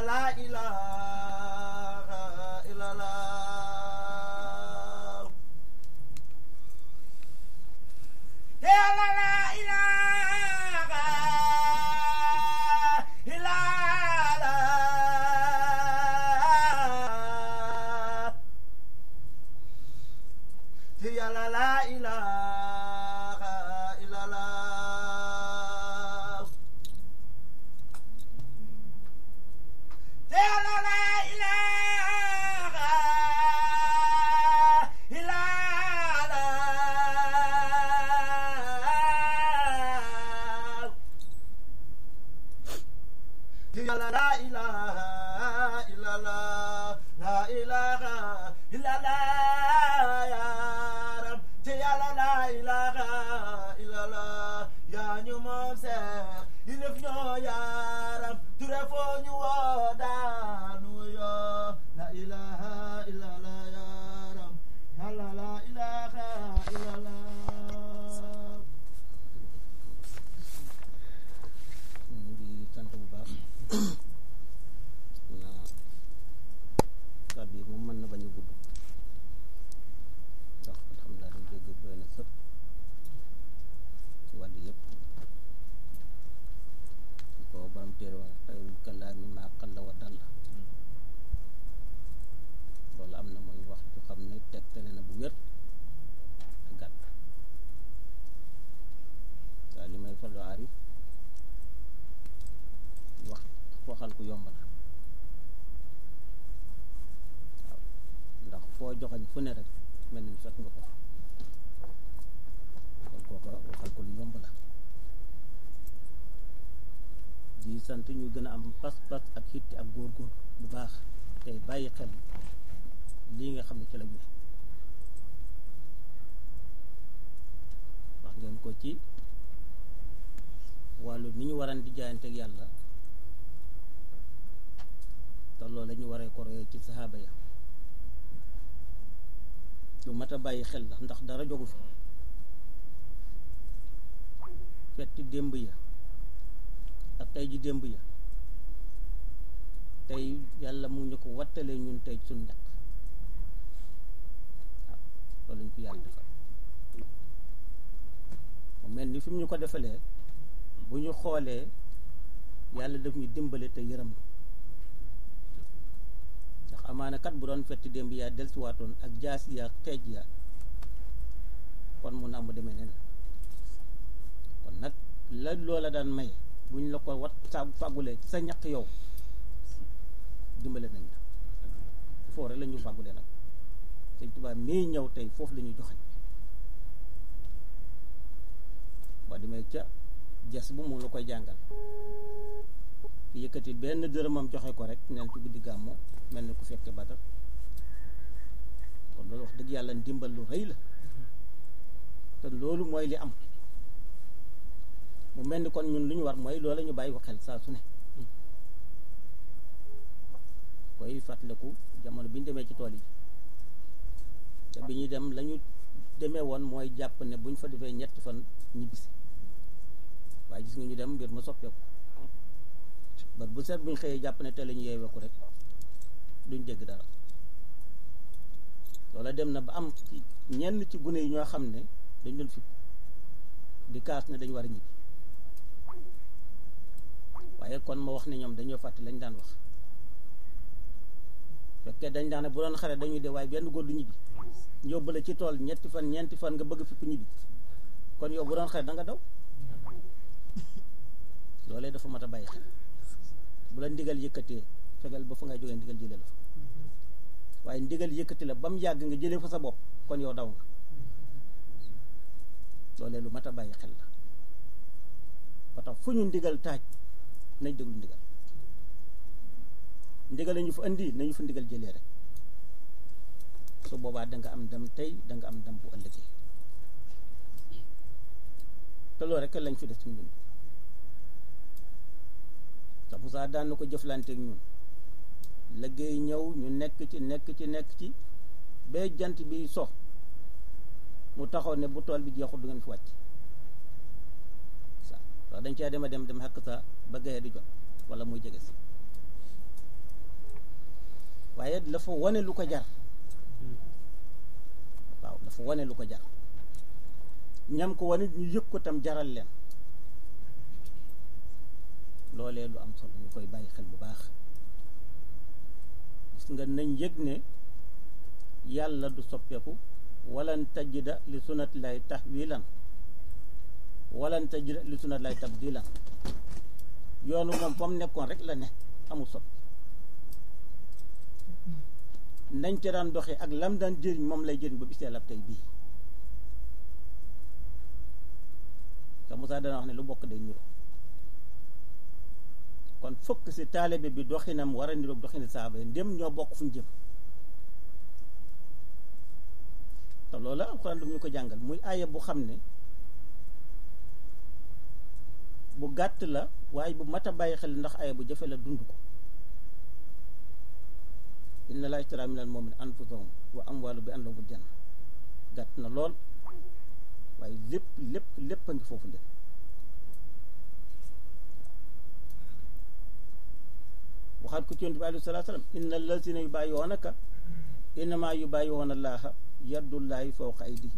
la ilaha illallah yàlla la ilaha illallah yàlla la ilaha illallah yàlla la ilaha illallah yàlla la ilaha illallah la ilaha illallah ya rab te yàlla la ilaha illallah yaa ñu moom seex ilif ñoo ya rab ture foo ñu woo daanu yoo la ilaha illallah ya rab yàlla la ilaha illallah ñu ngi sant bu baax na kàddu yi moom mën na bañ a gudd ndax alhamdulilah dañ dégg doy na sëpp ci wàll yëpp di ko borom téere wax xayrul kalaami maa qalla wa dalla loolu am na mooy wax ju xam ne tegtale na bu wér te gàtt waa li may fallu arif wax waxal ku yomb na waaw ndax foo joxañ fu ne rek mel ni fekk nga ko fa kon kooka waxal ko lu yomb la di sant ñu gën a am pas-pas ak xitti ak góor-góor bu baax tey bàyyi xel lii nga xam ne ci la ñu ne wax ngeen ko ci wàllu ni ñu waran di jaayanteeg yàlla te loolu la ñu waree ko royee ci saxaaba ya lu mat a bàyyi xel la ndax dara jogu fi fetti démb ya ak tey ji démb ya tey yàlla mu ñu ko wattalee ñun tey suñ ñaq waaw loolu ñu ko yàlla defal mu mel ni fi mu ñu ko defalee bu ñu xoolee yàlla daf ñu dimbale te yërëm ndax amaana kat bu doon fetti démb yaa dellusiwaatoon ak jaas ya xeej ya kon mun naa mu demee nen kon nag la loola daan may bu ñu la ko wat sa fàggulee ci sa ñaq yow dimbale nañ la foo rek la ñu fàggulee nag sëñ Tuubaa mii ñëw tey foofu la ñu joxañ boo demee ca jes bu mu la koy jàngal ki yëkkati benn dërëmam joxe ko rek neen ci guddi gàmmu mel ni ku fekke Badar kon loolu wax dëgg yàlla ndimbal lu rëy la te loolu mooy li am mu mel ni kon ñun lu ñu war mooy loola ñu bàyyi ko xel saa su ne koy fàttaliku jamono bi ñu demee ci tool yi te bi ñuy dem la ñu demee woon mooy jàpp ne bu ñu fa defee ñetti fan ñibbisi waaye gis nga ñu dem mbir ma soppeeku ba bu seet bu ñu xëyee jàpp ne te la ñu yeeweeku rek duñ dégg dara loola dem na ba am ci ñenn ci gune yi ñoo xam ne dañ doon fipp di kaas ne dañu war a ñibbi waaye kon ma wax ne ñoom dañoo fàtte lañ daan wax fekkee dañ daan ne bu doon xare dañuy de waaye benn góor du ñibbi yóbbu la ci tool ñetti fan ñeenti fan nga bëgg fipp ñibbi kon yow bu doon xare da nga daw loolee dafa mat a bàyyi xel bu la ndigal yëkkatee fegal ba fa ngay jógee ndigal jëlee la fa waaye ndigal yëkkati la ba mu yàgg nga jëlee fa sa bopp kon yow daw nga loolee lu mat a bàyyi xel la ba tax fu ñu ndigal taaj nañ déglu ndigal ndigal lañu fa indi nañu fa ndigal jëlee rek su boobaa da nga am ndam tey da nga am ndam bu ëllëgee te loolu rek lañ fi des ci ñun te Moussa daan na ko jëflanteeg ñun liggéey ñëw ñu nekk ci nekk ci nekk ci ba jant bi so mu taxaw ne bu tool bi jeexul du ngeen fi wàcc sa wax dañ cee dem a dem dem xakk sa ba gaye di jot wala muy jege si waaye dafa wane lu ko jar waaw dafa wane lu ko jar ñam ko wane ñu yëg ko tam jaral leen loolee lu am solo ñu koy bàyyi xel bu baax gis nga nañ yëg ne yàlla du soppeeku walan tajida li sunat lay tahwilan walan tajida li sunat lay tabdilan yoonu moom fa mu nekkoon rek la ne amul soppi nañ ca daan doxee ak lam daan jëriñ moom lay jëriñ ba bisee lab tey bii te Moussa dana wax ne lu bokk day niro kon fokk si taalibe bi doxinam war a niroog doxini saaba yi ndem ñoo bokk fu ñu jëm te loolu alxuraan daf ñu ko jàngal muy aaya bu xam ne bu gàtt la waaye bu mat a bàyyi xel ndax aaya bu jafe la dund ko inna laa ishtara minal mu'minina anfusahum wa amwaalahum bi anna lahumul janna gàtt na lool waaye lépp lépp lépp a ngi foofu leen waxaat ko ci yonent bi alayhi salaatu salaam inna allazina yubaayi'uunaka innamaa yubaayi'uuna allaaha yadullaahi fawqa aydihim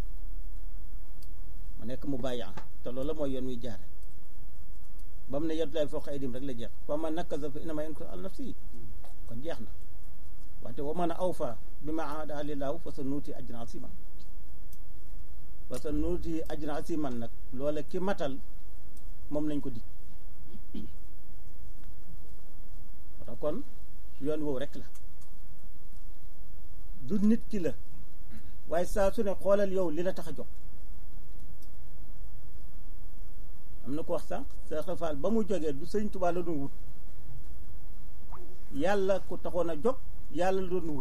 ma nekk mu bàyyi te loolu mooy yoon wi jaare ba mu ne yadullaahi fawqa aydihim rek la jeex wa man nakaza fa innamaa yankusu ala nafsihi kon jeex na wante wa man awfa bimaa ahada lillaahu fa sa nuuti ajran asiman fa sa nuuti ajran asiman nag loola ki matal moom lañ ko dig wata kon yoon woowu rek la du nit ki la waaye saa su ne xoolal yow li la tax a jóg am na ko wax sànq sa xafaal ba mu jógee du sëñ Tuubaa la doon wut yàlla ku taxoon a jóg yàlla la doon wut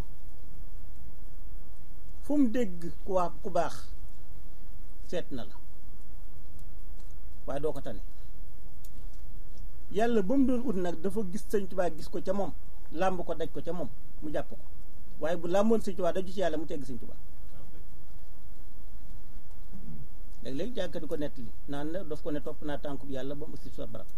fu mu dégg ku wax ku baax seet na la waaye doo ko tane yàlla ba mu doon ut nag dafa gis sëñ Tuubaa gis ko ca moom làmb ko daj ko ca moom mu jàpp ko waaye bu làmboon sëñ Tuubaa daju ci yàlla mu tegg sëñ Tuubaa léeg-léeg jàkka di ko nettali naan na daf ko ne topp naa tànk bi yàlla ba mu si sa barab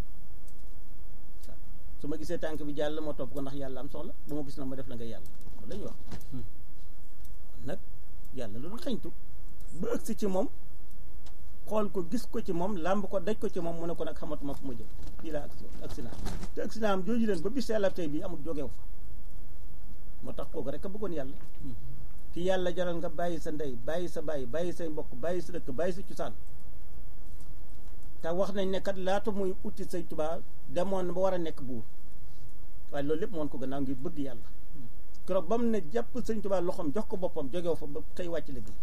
su ma gisee tànk bi jàll moo topp ko ndax yàlla am soxla bu ma gis na ma def la nga yàlla loolu la ñuy wax nag yàlla loolu xañtu ba ëgsi ci moom xool ko gis ko ci moom làmb ko daj ko ci moom mu ne ko nag xamatuma fu ma jëm fii laa agsi agsi naa te agsi naa am jooju leen ba bis yàlla tey bii amul jógew fa moo tax kooku rek a bëggoon yàlla ki yàlla jaral nga bàyyi sa ndey bàyyi sa bàyyi bàyyi say mbokk bàyyi sa dëkk bàyyi sa cosaan te wax nañ ne kat laata muy utti say Tuubaa demoon ba war a nekk buur waaye loolu lépp moon ko gannaaw ngir bëgg yàlla keroog ba mu ne jàpp sëñ Tuubaa loxoom jox ko boppam jógew fa ba xëy wàcc liggéey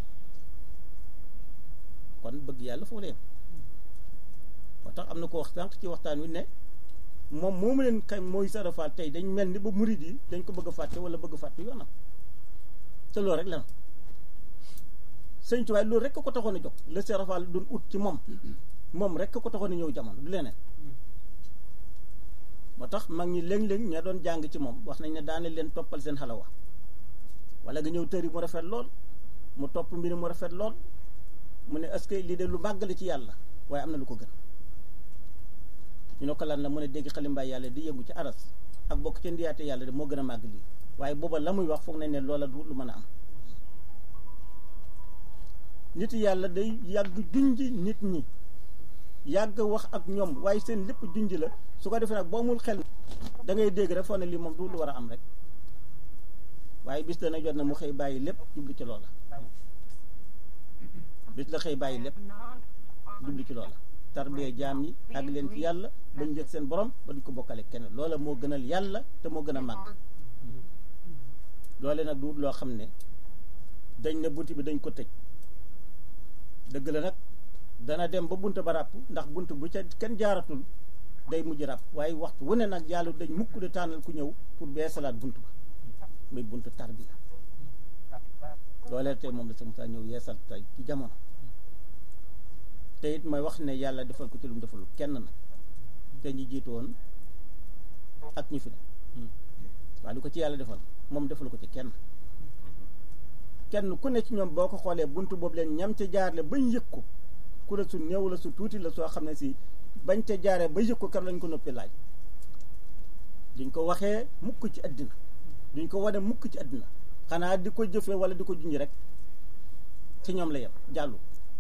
kon bëgg yàlla foofu la yem moo tax am na ko wax sànq ci waxtaan wi ne moom moomu leen kay mooy sarafaal tey dañ mel ni ba murid yi dañ ko bëgg a fàtte wala bëgg a fàtte yoonam te loolu rek la sëñ Tuubaa loolu rek ko taxoon a jóg la sarafaal doon ut ci moom moom rek ko taxoon a ñëw jamono du leneen moo tax mag ñi léeg-léeg ña doon jàng ci moom wax nañ ne daane leen toppal seen xalawa wala nga ñëw tëri mu rafet lool mu topp mbir mu rafet lool mu ne est-ce que lii de lu màgg la ci yàlla waaye am na lu ko gën ñu ne ko lan la mu ne dégg xalimbaay yàlla di yëngu ci aras ak bokk ci ndiyaate yàlla de moo gën a màgg lii waaye booba la muy wax foog nañ ne loola du lu mën a am nit yàlla day yàgg junj nit ñi yàgg wax ak ñoom waaye seen lépp junj la su ko defee nag boo amul xel da ngay dégg rek foog ne lii moom du lu war a am rek waaye bis dana jot na mu xëy bàyyi lépp jublu ci loola bis la xëy bàyyi lépp jublu ci loola tarbiyee jaam yi ak leen ci yàlla bañ njëg seen borom ba duñ ko bokkale kenn loola moo gënal yàlla te moo gën a màgg loole nag du loo xam ne dañ ne bunt bi dañ ko tëj dëgg la nag dana dem ba bunt ba ràpp ndax bunt bu ca kenn jaaratul day mujj ràpp waaye waxtu wu ne nag yàlla dañ mukk de tànnal ku ñëw pour bee salaat bunt ba muy buntu tarbiya loolee tey moom la sa Moussa ñëw yeesal tey ci jamono te it may wax ne yàlla defal ko ci lu mu defalul kenn nag te ñi jiitu woon ak ñi fi ne waaye lu ko ci yàlla defal moom defalu ko ci kenn kenn ku ne ci ñoom boo ko xoolee buntu boobu leen ñam ca jaarle bañ yëg ko ku la su néew la su tuuti la soo xam ne si bañ ca jaaree ba yëg ko kar lañ ko noppi laaj duñ ko waxee mukk ci àddina duñ ko wane mukk ci àdduna xanaa di ko jëfee wala di ko junj rek ci ñoom la yem jàllu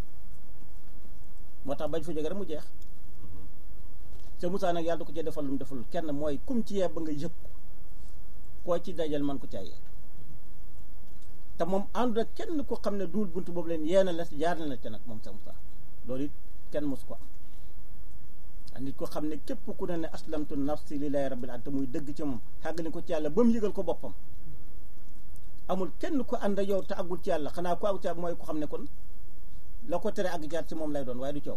moo tax bañ fa jóge rek mu jeex te Moussa nag yàlla du ko ci defal lu mu defalul kenn mooy kum ci yee ba nga yëg ko koo ci dajal man ko caayee te moom ànd ak kenn ko xam ne duul bunt boobu leen yeena la jaar na la ca nag moom sa Moussa loolu it kenn mosu ko am nit ko xam ne képp ku ne ne aslamtu nafsi lillahi rabbil alamin te muy dëgg ci moom xàgg ni ko ci yàlla ba mu yëgal ko boppam amul kenn ko ànd ak yow te àggul ci yàlla xanaa ku àggu ci mooy ko xam ne kon la ko tere àgg jaar ci moom lay doon waaye du coow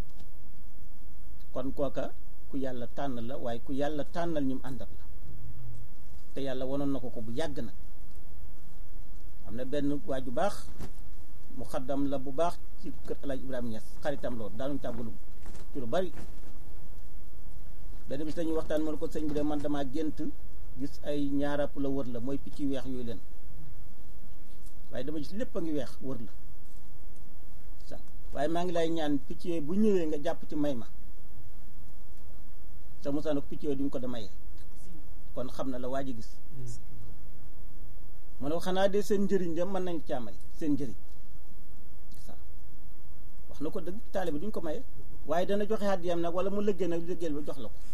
kon kooka ku yàlla tànn la waaye ku yàlla tànnal ñum àndat la te yàlla wanoon na ko ko bu yàgg nag am na benn waa ju baax mu xaddam la bu baax ci kër El Hadj Ibrahima Niass xaritam loolu daanuñ tàggalu ci lu bari benn bis dañuy waxtaan mu ne ko sëñ bi de man damaa gént gis ay ñaarap la wër la mooy picc yu weex yooyu leen waaye dama gis lépp a ngi weex wër la sax waaye maa ngi lay ñaan picc yooyu bu ñëwee nga jàpp ci may ma sa Moussa nag picc yooyu duñ ko damayee kon xam na la waa ji gis mu ne ko xanaa de seen njëriñ de mën nañ caa may seen njëriñ sax wax na ko dëgg taalibe duñ ko maye waaye dana joxe àddiyam nag wala mu lëggee nag liggéeyal ba jox la ko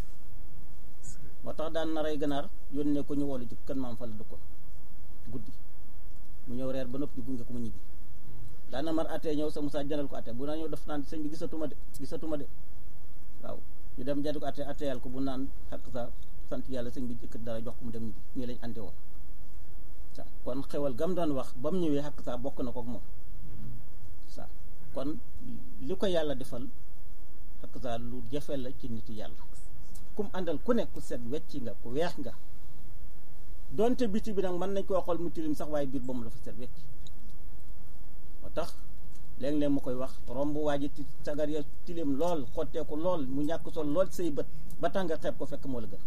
moo tax daan na rey ganaar yónnee ko ñu woolu ci kën maam fa la dëkkoon guddi mu ñëw reer ba noppi di gunge ko mu ñibbi daan na mar atee ñëw sa Moussa jëndal ko atee bu naa ñëw def naan sëñ bi gisatuma de gisatuma de waaw ñu dem jënd ko atee ateyal ko bu naan xakk sa sant yàlla sëñ bi jëkkat dara jox ko mu dem ñibbi ñii lañ ante woon sa kon xewal gam doon wax ba mu ñëwee xakk saa bokk na ko ak moom sa kon li ko yàlla defal xakk saa lu jafe la ci nit yàlla kum àndal ku ne ku set wecc nga ku weex nga donte biti bi nag mën nañ koo xool mu tilim sax waaye biir ba mu dafa set wecc moo tax léeg-léeg mu koy wax romb waa ji ti sagar ya tilim lool xotteeku lool mu ñàkk sol lool say bët ba tax nga xeeb ko fekk moo la gën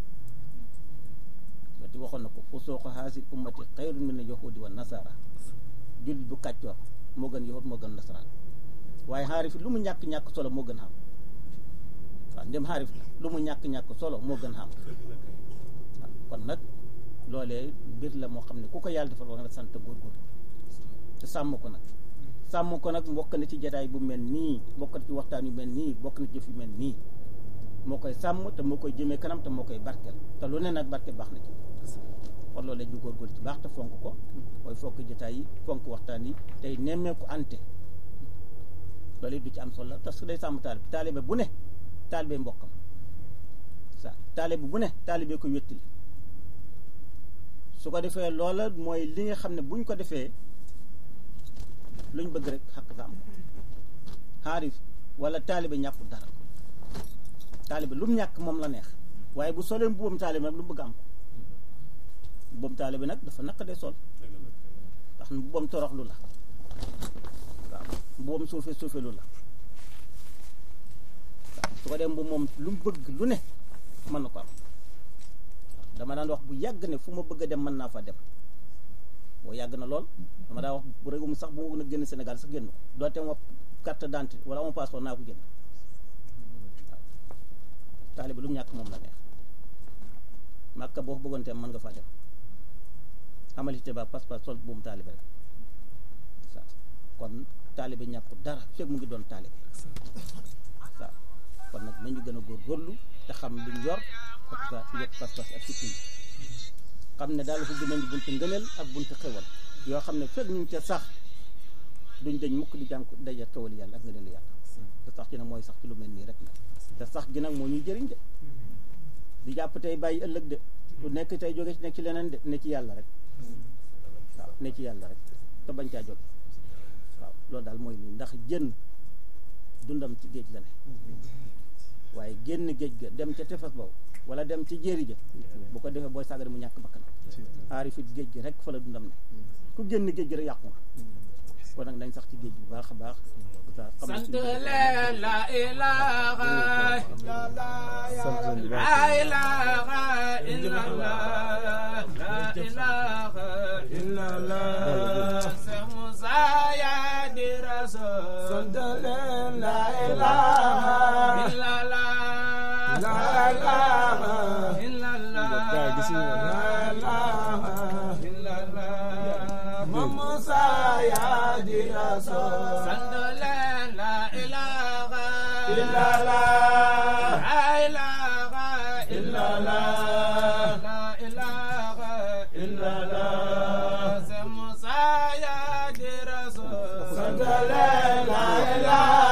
weti waxoon na ko fu soo ko xaasi ummati xayrun min yahudi wa nasara jullit bu kàccoor moo gën yahud moo gën nasaraan waaye xaarif lu mu ñàkk-ñàkk solo moo gën xam waaw ndem xaarif la lu mu ñàkk-ñàkk solo moo gën xam waaw kon nag loolee mbir la moo xam ne ku ko yàlla defal war nga sant góorgóorlu te sàmm ko nag sàmm ko nag mbokk na ci jataay bu mel nii bokk na ci waxtaan yu mel nii bokk na ci jëf yu mel nii moo koy sàmm te moo koy jëmee kanam te moo koy barkeel te lu ne nag barke baax na ci kon loolee ñu góorgóorlu ci baax te fonk ko mooy fonk jataay yi fonk waxtaan yi tey nemmeeku ante loolu du ci am solo parce que day sàmm taalibe taalibe bu ne taalibe mbokkam sa taalibe bu ne taalibe ko wéttali su ko defee loola mooy li nga xam ne buñ ko defee luñ bëgg rek xaq sa am ko xaarif wala taalibe ñàkkul dara taalibe lu mu ñàkk moom la neex waaye bu solee mbubbam taalibe nag lu mu bëgg am ko mbubbam taalibe nag dafa naq dee sol ndax mbubbam toroxlu la waaw mbubbam suufe suufe lu la waaw su ko dee mbubb moom lu mu bëgg lu ne mën na ko am dama daan wax bu yàgg ne fu ma bëgg a dem mën naa fa dem boo yàgg na lool dama daan wax bu réewum sax bu ma gën a génn Sénégal sax génn ko doote ma carte d'identité wala ama passeport naa ko génn waaw taalibe lu mu ñàkk moom la neex màkka boo bëggoon te mën nga faa dem amalite ba passeport sol buum taalibe rek waaw kon taalibe ñàkkul dara fekk mu ngi doon taalibe waaw kon nag nañu gën a góorgóorlu te xam liñ yor ak sa yëpp pas-pas ak sikki xam ne daal ubbi nañu buntu ngëneel ak buntu xewal yoo xam ne fekk ñu ngi ca sax duñ dañ mukk di jànk daje xewal yàlla ak ngëneel yàlla te sax ci nag mooy sax ci lu mel nii rek la te sax gi nag moo ñuy jëriñ de di jàpp tey bàyyi ëllëg de lu nekk tey jóge ci nekk ci leneen de ne ci yàlla rek waaw ne ci yàlla rek te bañ caa jóge waaw loolu daal mooy nii ndax jën dundam ci géej la ne waaye génn géej ga dem ca tefes boobu wala dem ci jéeri ja bu ko defee booy sàggane mu ñàkk bakkan aarifit géej gi rek fa la dundam ne ku génn géej gi rek yàqu nga kon nag dañ sax ci géej bu baax a baax sant leen la ilaha la ilaha illallah la ilaha illallah Cheikh Moussa ya di rasul sant leen la ilaha illallah la ilaha illallah sant leen la ilaha illallah la ilaha illallah la ilaha illallah c'est Moussa ya di Rasul sant leen la ilaha